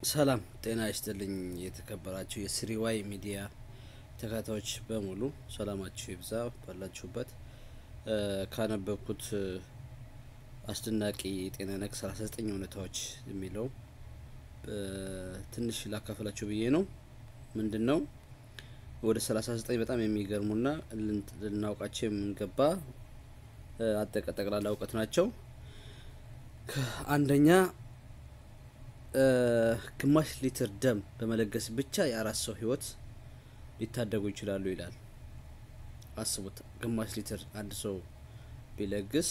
ሰላም ጤና ይስጥልኝ። የተከበራችሁ የስሪዋይ ሚዲያ ተከታታዮች በሙሉ ሰላማችሁ ይብዛ ባላችሁበት። ካነበብኩት አስደናቂ የጤና ነክ 39 እውነታዎች የሚለው ትንሽ ላካፈላችሁ ብዬ ነው። ምንድን ነው ወደ 39 በጣም የሚገርሙና ልናውቃቸው የምንገባ ጠቅላላ እውቀት ናቸው። አንደኛ ግማሽ ሊትር ደም በመለገስ ብቻ የአራት ሰው ህይወት ሊታደጉ ይችላሉ ይላል። አስቡት፣ ግማሽ ሊትር አንድ ሰው ቢለግስ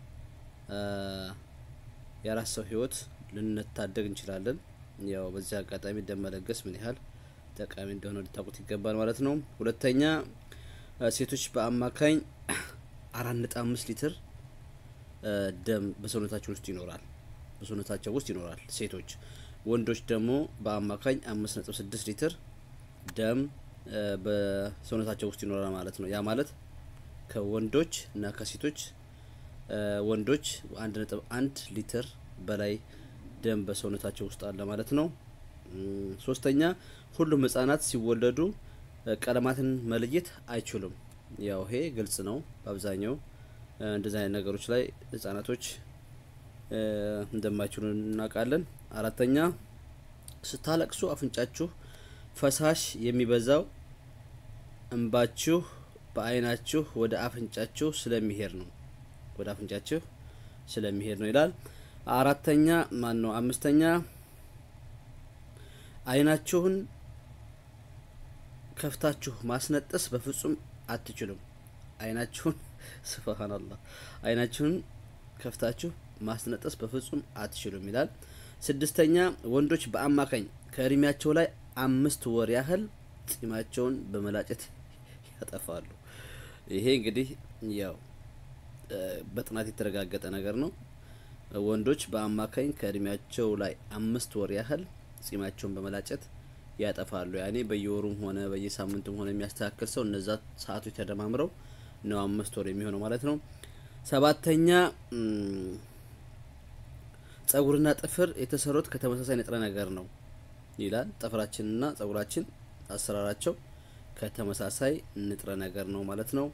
የአራት ሰው ህይወት ልንታደግ እንችላለን። ያው በዚህ አጋጣሚ ደም መለገስ ምን ያህል ጠቃሚ እንደሆነ ሊታውቁት ይገባል ማለት ነው። ሁለተኛ ሴቶች በአማካኝ አራት ነጥብ አምስት ሊትር ደም በሰውነታቸው ውስጥ ይኖራል በሰውነታቸው ውስጥ ይኖራል ሴቶች። ወንዶች ደግሞ በአማካኝ አምስት ነጥብ ስድስት ሊትር ደም በሰውነታቸው ውስጥ ይኖራል ማለት ነው። ያ ማለት ከወንዶች እና ከሴቶች ወንዶች አንድ ነጥብ አንድ ሊትር በላይ ደም በሰውነታቸው ውስጥ አለ ማለት ነው። ሶስተኛ ሁሉም ህጻናት ሲወለዱ ቀለማትን መለየት አይችሉም። ያው ይሄ ግልጽ ነው። በአብዛኛው እንደዚህ አይነት ነገሮች ላይ ህጻናቶች እንደማይችሉ እናውቃለን። አራተኛ ስታለቅሱ አፍንጫችሁ ፈሳሽ የሚበዛው እንባችሁ በአይናችሁ ወደ አፍንጫችሁ ስለሚሄድ ነው ወደ አፍንጫችሁ ስለሚሄድ ነው ይላል። አራተኛ ማን ነው? አምስተኛ አይናችሁን ከፍታችሁ ማስነጠስ በፍጹም አትችሉም። አይናችሁን ስብሃንአላህ አይናችሁን ከፍታችሁ ማስነጠስ በፍጹም አትችሉም ይላል። ስድስተኛ ወንዶች በአማካኝ ከእድሜያቸው ላይ አምስት ወር ያህል ጺማቸውን በመላጨት ያጠፋሉ። ይሄ እንግዲህ ያው በጥናት የተረጋገጠ ነገር ነው። ወንዶች በአማካኝ ከእድሜያቸው ላይ አምስት ወር ያህል ጺማቸውን በመላጨት ያጠፋሉ። ያኔ በየወሩም ሆነ በየሳምንቱም ሆነ የሚያስተካክል ሰው እነዛ ሰዓቶች ተደማምረው ነው አምስት ወር የሚሆነው ማለት ነው። ሰባተኛ ጸጉርና ጥፍር የተሰሩት ከተመሳሳይ ንጥረ ነገር ነው ይላል። ጥፍራችንና ጸጉራችን አሰራራቸው ከተመሳሳይ ንጥረ ነገር ነው ማለት ነው።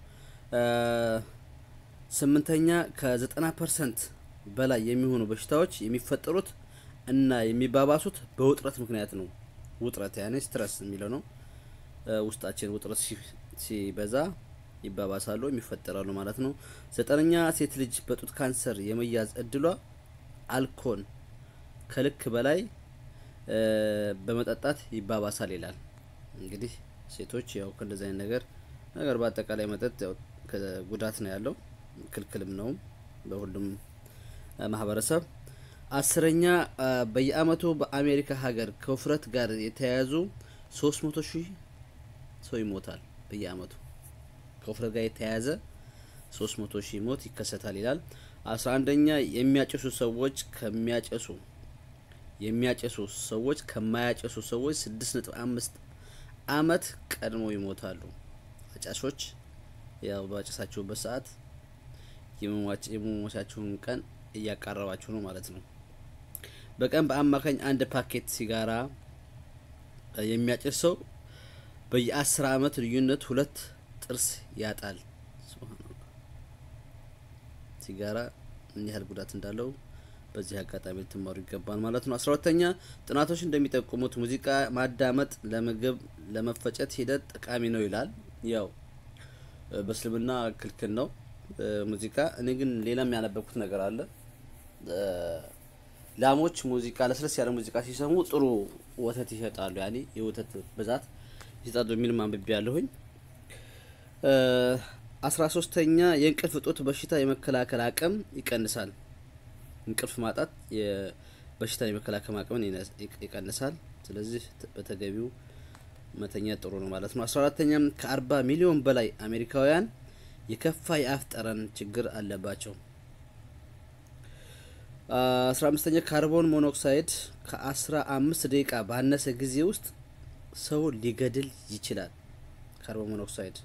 ስምንተኛ ከዘጠና ፐርሰንት በላይ የሚሆኑ በሽታዎች የሚፈጠሩት እና የሚባባሱት በውጥረት ምክንያት ነው። ውጥረት ያኔ ስትረስ የሚለው ነው። ውስጣችን ውጥረት ሲበዛ ይባባሳሉ፣ የሚፈጠራሉ ማለት ነው። ዘጠነኛ ሴት ልጅ በጡት ካንሰር የመያዝ እድሏ አልኮል ከልክ በላይ በመጠጣት ይባባሳል ይላል። እንግዲህ ሴቶች ያው ከእንደዚህ አይነት ነገር ነገር በአጠቃላይ መጠጥ ያው ጉዳት ነው ያለው ክልክልም ነው በሁሉም ማህበረሰብ። አስረኛ በየአመቱ በአሜሪካ ሀገር ከውፍረት ጋር የተያያዙ ሶስት መቶ ሺህ ሰው ይሞታል። በየአመቱ ከውፍረት ጋር የተያያዘ ሶስት መቶ ሺህ ሞት ይከሰታል ይላል። አስራ አንደኛ የሚያጨሱ ሰዎች ከሚያጨሱ የሚያጨሱ ሰዎች ከማያጨሱ ሰዎች ስድስት ነጥብ አምስት አመት ቀድመው ይሞታሉ። አጫሾች ያው ባጨሳችሁበት ሰዓት የመሞቻችሁን ቀን እያቃረባችሁ ነው ማለት ነው። በቀን በአማካኝ አንድ ፓኬት ሲጋራ የሚያጨስ ሰው በየአስር አመት ልዩነት ሁለት ጥርስ ያጣል። ሲጋራ ምን ያህል ጉዳት እንዳለው በዚህ አጋጣሚ ልትማሩ ይገባል ማለት ነው። አስራ ሁለተኛ ጥናቶች እንደሚጠቁሙት ሙዚቃ ማዳመጥ ለምግብ ለመፈጨት ሂደት ጠቃሚ ነው ይላል። ያው በእስልምና ክልክል ነው ሙዚቃ። እኔ ግን ሌላም ያነበብኩት ነገር አለ። ላሞች ሙዚቃ ለስለስ ያለ ሙዚቃ ሲሰሙ ጥሩ ወተት ይሰጣሉ፣ ያኔ የወተት ብዛት ይሰጣሉ የሚልም አንብቤ ያለሁኝ። አስራ ሶስተኛ የእንቅልፍ እጦት በሽታ የመከላከል አቅም ይቀንሳል። እንቅልፍ ማጣት የበሽታ የመከላከል አቅምን ይቀንሳል። ስለዚህ በተገቢው መተኛ ጥሩ ነው ማለት ነው። አስራ አራተኛም ከአርባ ሚሊዮን በላይ አሜሪካውያን የከፋ የአፍ ጠረን ችግር አለባቸው። አስራ አምስተኛ ካርቦን ሞኖክሳይድ ከአስራ አምስት ደቂቃ ባነሰ ጊዜ ውስጥ ሰው ሊገድል ይችላል። ካርቦን ሞኖክሳይድ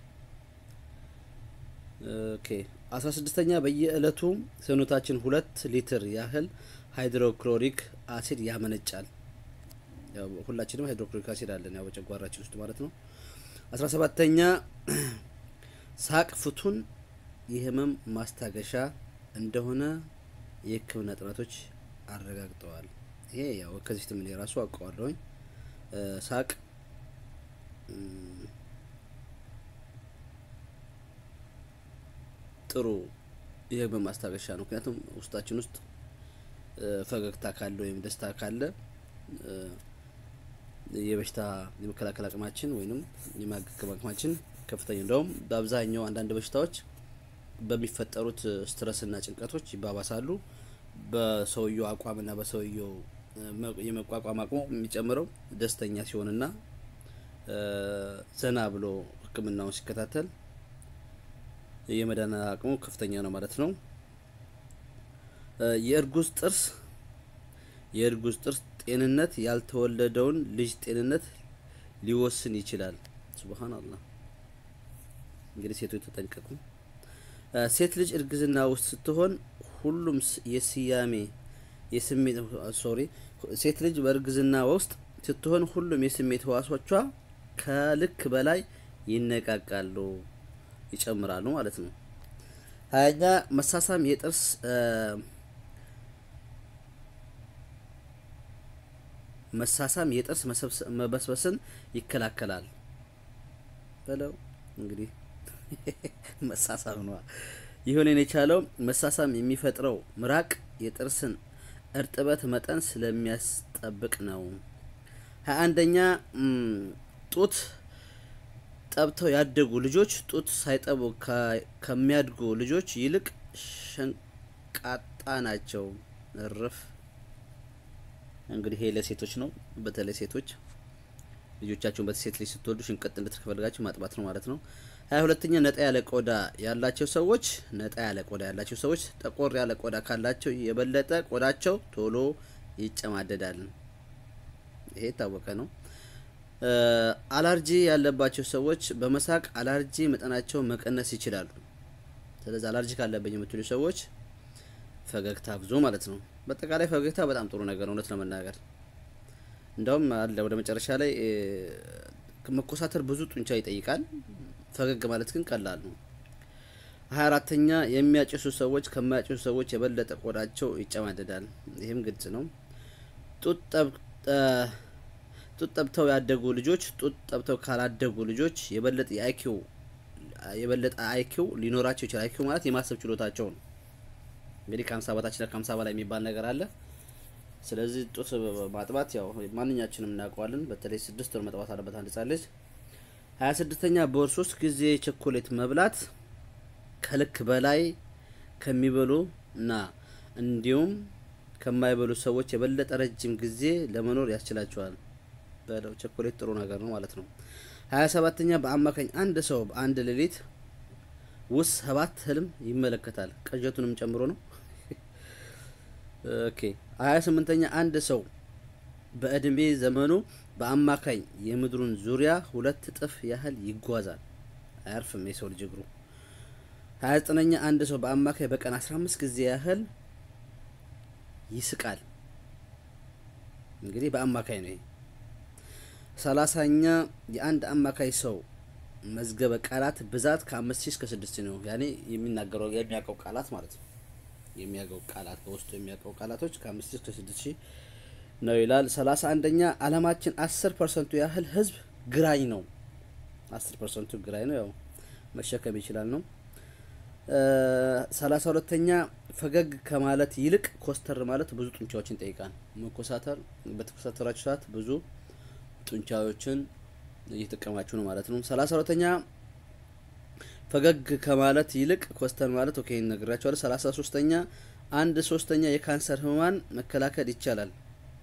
ኦኬ። አስራ ስድስተኛ በየእለቱ ሰውነታችን ሁለት ሊትር ያህል ሃይድሮክሎሪክ አሲድ ያመነጫል። ያው ሁላችንም ሃይድሮክሎሪክ አሲድ አለን ያው በጨጓራችን ውስጥ ማለት ነው። አስራ ሰባተኛ ሳቅ ፍቱን የህመም ማስታገሻ እንደሆነ የሕክምና ጥናቶች አረጋግጠዋል። ይሄ ያው ከዚህ ምን የራሱ አውቀዋለሁኝ። ሳቅ ጥሩ የህመም ማስታገሻ ነው። ምክንያቱም ውስጣችን ውስጥ ፈገግታ ካለ ወይም ደስታ ካለ የበሽታ የመከላከል አቅማችን ወይም የማገገም አቅማችን ከፍተኛ እንደውም በአብዛኛው አንዳንድ በሽታዎች በሚፈጠሩት ስትረስና ጭንቀቶች ይባባሳሉ። በሰውየው አቋምና በሰውየው የመቋቋም አቅሙ የሚጨምረው ደስተኛ ሲሆንና ዘና ብሎ ሕክምናውን ሲከታተል የመዳን አቅሙ ከፍተኛ ነው ማለት ነው። የእርጉዝ ጥርስ የእርጉዝ ጥርስ ጤንነት ያልተወለደውን ልጅ ጤንነት ሊወስን ይችላል። ሱብሃንአላህ። እንግዲህ ሴቶች ተጠንቀቁ። ሴት ልጅ እርግዝና ውስጥ ስትሆን ሁሉም የስያሜ የስሜት ሶሪ ሴት ልጅ በእርግዝና ውስጥ ስትሆን ሁሉም የስሜት ህዋሶቿ ከልክ በላይ ይነቃቃሉ፣ ይጨምራሉ ማለት ነው። ሀያኛ መሳሳም የጥርስ መሳሳም የጥርስ መበስበስን ይከላከላል በለው እንግዲህ መሳሳም ነዋ። ይሁን የቻለው መሳሳም የሚፈጥረው ምራቅ የጥርስን እርጥበት መጠን ስለሚያስጠብቅ ነው። ሀያ አንደኛ ጡት ጠብተው ያደጉ ልጆች ጡት ሳይጠቡ ከሚያድጉ ልጆች ይልቅ ሸንቃጣ ናቸው። እርፍ እንግዲህ ይሄ ለሴቶች ነው። በተለይ ሴቶች ልጆቻቸውን በሴት ልጅ ስትወልዱ ሽንቀጥ እንድትከፈልጋችሁ ማጥባት ነው ማለት ነው። ሀያ ሁለተኛ ነጣ ያለ ቆዳ ያላቸው ሰዎች ነጣ ያለ ቆዳ ያላቸው ሰዎች ጠቆር ያለ ቆዳ ካላቸው የበለጠ ቆዳቸው ቶሎ ይጨማደዳል። ይሄ የታወቀ ነው። አላርጂ ያለባቸው ሰዎች በመሳቅ አላርጂ መጠናቸውን መቀነስ ይችላሉ። ስለዚህ አላርጂ ካለብኝ የምትሉ ሰዎች ፈገግታ ብዙ ማለት ነው። በአጠቃላይ ፈገግታ በጣም ጥሩ ነገር ነው፣ እውነት ለመናገር እንደውም አለ ወደ መጨረሻ ላይ መኮሳተር ብዙ ጡንቻ ይጠይቃል። ፈገግ ማለት ግን ቀላል ነው። ሀያ አራተኛ የሚያጭሱ ሰዎች ከማያጭሱ ሰዎች የበለጠ ቆዳቸው ይጨማደዳል። ይህም ግልጽ ነው። ጡት ጠብተው ያደጉ ልጆች ጡት ጠብተው ካላደጉ ልጆች የበለጠ የአይኪው የበለጠ አይኪው ሊኖራቸው ይችላል። አይኪው ማለት የማሰብ ችሎታቸው ነው። እንግዲህ ከሀምሳ በታችና ከሀምሳ በላይ የሚባል ነገር አለ። ስለዚህ ጡት ማጥባት ያው ማንኛችንም እናውቀዋለን። በተለይ ስድስት ወር መጥባት አለበት አንድ ህጻን ልጅ። ሀያ ስድስተኛ በወር ሶስት ጊዜ ቸኮሌት መብላት ከልክ በላይ ከሚበሉ እና እንዲሁም ከማይበሉ ሰዎች የበለጠ ረጅም ጊዜ ለመኖር ያስችላቸዋል። በለው ቸኮሌት ጥሩ ነገር ነው ማለት ነው። ሀያ ሰባተኛ በአማካኝ አንድ ሰው በአንድ ሌሊት ውስጥ ሰባት ህልም ይመለከታል። ቅዠቱንም ጨምሮ ነው። ኦኬ ሀያ ስምንተኛ አንድ ሰው በእድሜ ዘመኑ በአማካኝ የምድሩን ዙሪያ ሁለት እጥፍ ያህል ይጓዛል። አያርፍም የሰው ልጅ እግሩ። ሀያ ዘጠነኛ አንድ ሰው በአማካኝ በቀን አስራ አምስት ጊዜ ያህል ይስቃል። እንግዲህ በአማካኝ ነው። ሰላሳኛ የአንድ አማካይ ሰው መዝገበ ቃላት ብዛት ከአምስት ሺህ እስከ ስድስት ነው። ያኔ የሚናገረው የሚያውቀው ቃላት ማለት ነው። የሚያውቀው ቃላት በውስጡ የሚያውቀው ቃላቶች ከአምስት ሺህ እስከ ስድስት ሺህ ነው ይላል። ሰላሳ አንደኛ አለማችን አስር ፐርሰንቱ ያህል ህዝብ ግራኝ ነው። አስር ፐርሰንቱ ግራኝ ነው። ያው መሸከም ይችላል ነው። ሰላሳ ሁለተኛ ፈገግ ከማለት ይልቅ ኮስተር ማለት ብዙ ጡንቻዎችን ይጠይቃል። መኮሳተር በተኮሳተራችሁ ሰዓት ብዙ ጡንቻዎችን እየተጠቀማችሁ ነው ማለት ነው። ሰላሳ ሁለተኛ ፈገግ ከማለት ይልቅ ኮስተር ማለት ኦኬ ነግራችኋለሁ። ሰላሳ ሶስተኛ አንድ ሶስተኛ የካንሰር ህሙማን መከላከል ይቻላል።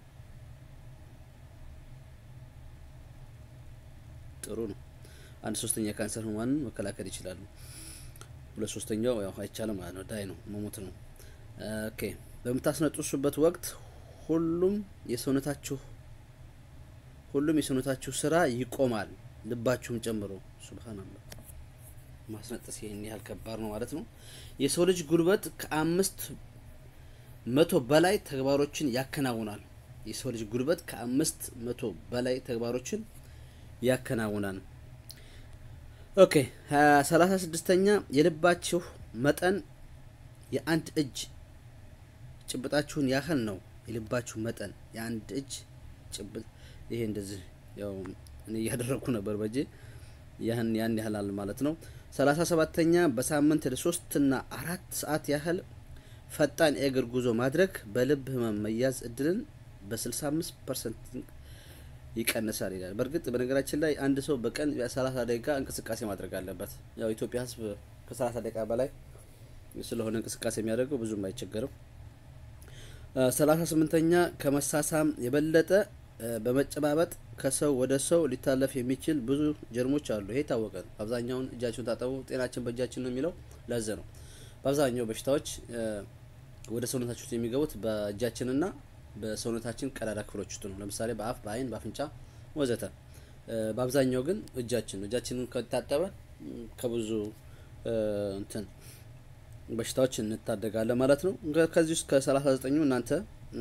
ጥሩ ነው። አንድ ሶስተኛ የካንሰር ህሙማንን መከላከል ይችላሉ። ሁለት ሶስተኛው ያው አይቻልም ማለት ነው። ዳይ ነው መሞት ነው። ኦኬ በምታስነጥሱበት ወቅት ሁሉም የሰውነታችሁ ሁሉም የሰውነታችሁ ስራ ይቆማል፣ ልባችሁም ጨምሮ። ሱብሃንአላህ ማስነጠስ ይህን ያህል ከባድ ነው ማለት ነው። የሰው ልጅ ጉልበት ከአምስት መቶ በላይ ተግባሮችን ያከናውናል። የሰው ልጅ ጉልበት ከአምስት መቶ በላይ ተግባሮችን ያከናውናል። ኦኬ ሰላሳ ስድስተኛ የልባችሁ መጠን የአንድ እጅ ጭብጣችሁን ያህል ነው። የልባችሁ መጠን የአንድ እጅ ጭብጥ ይሄ እንደዚህ ያው እኔ እያደረግኩ ነበር በእጄ ያን ያን ያህላል ማለት ነው። ሰላሳ ሰባተኛ በሳምንት ለሶስትና አራት ሰዓት ያህል ፈጣን የእግር ጉዞ ማድረግ በልብ ህመም መያዝ እድልን በ65 ፐርሰንት ይቀንሳል ይላል። በእርግጥ በነገራችን ላይ አንድ ሰው በቀን ሰላሳ ደቂቃ እንቅስቃሴ ማድረግ አለበት። ያው ኢትዮጵያ ህዝብ ከሰላሳ ደቂቃ በላይ ስለሆነ እንቅስቃሴ የሚያደርገው ብዙም አይቸገርም። ሰላሳ ስምንተኛ ከመሳሳም የበለጠ በመጨባበጥ ከሰው ወደ ሰው ሊታለፍ የሚችል ብዙ ጀርሞች አሉ። ይሄ የታወቀ ነው። አብዛኛውን እጃችሁን ታጠቡ፣ ጤናችን በእጃችን ነው የሚለው ለዚ ነው። በአብዛኛው በሽታዎች ወደ ሰውነታችን ውስጥ የሚገቡት በእጃችንና በሰውነታችን ቀዳዳ ክፍሎች ውስጥ ነው። ለምሳሌ በአፍ፣ በአይን፣ በአፍንጫ ወዘተ። በአብዛኛው ግን እጃችን ነው። እጃችንን ከታጠበ ከብዙ እንትን በሽታዎች እንታደጋለን ማለት ነው። ከዚህ ውስጥ ከሰላሳ ዘጠኙ እናንተ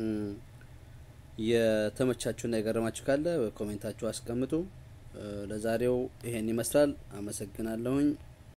የተመቻችሁና የገረማችሁ ካለ ኮሜንታችሁ አስቀምጡ። ለዛሬው ይሄን ይመስላል። አመሰግናለሁኝ።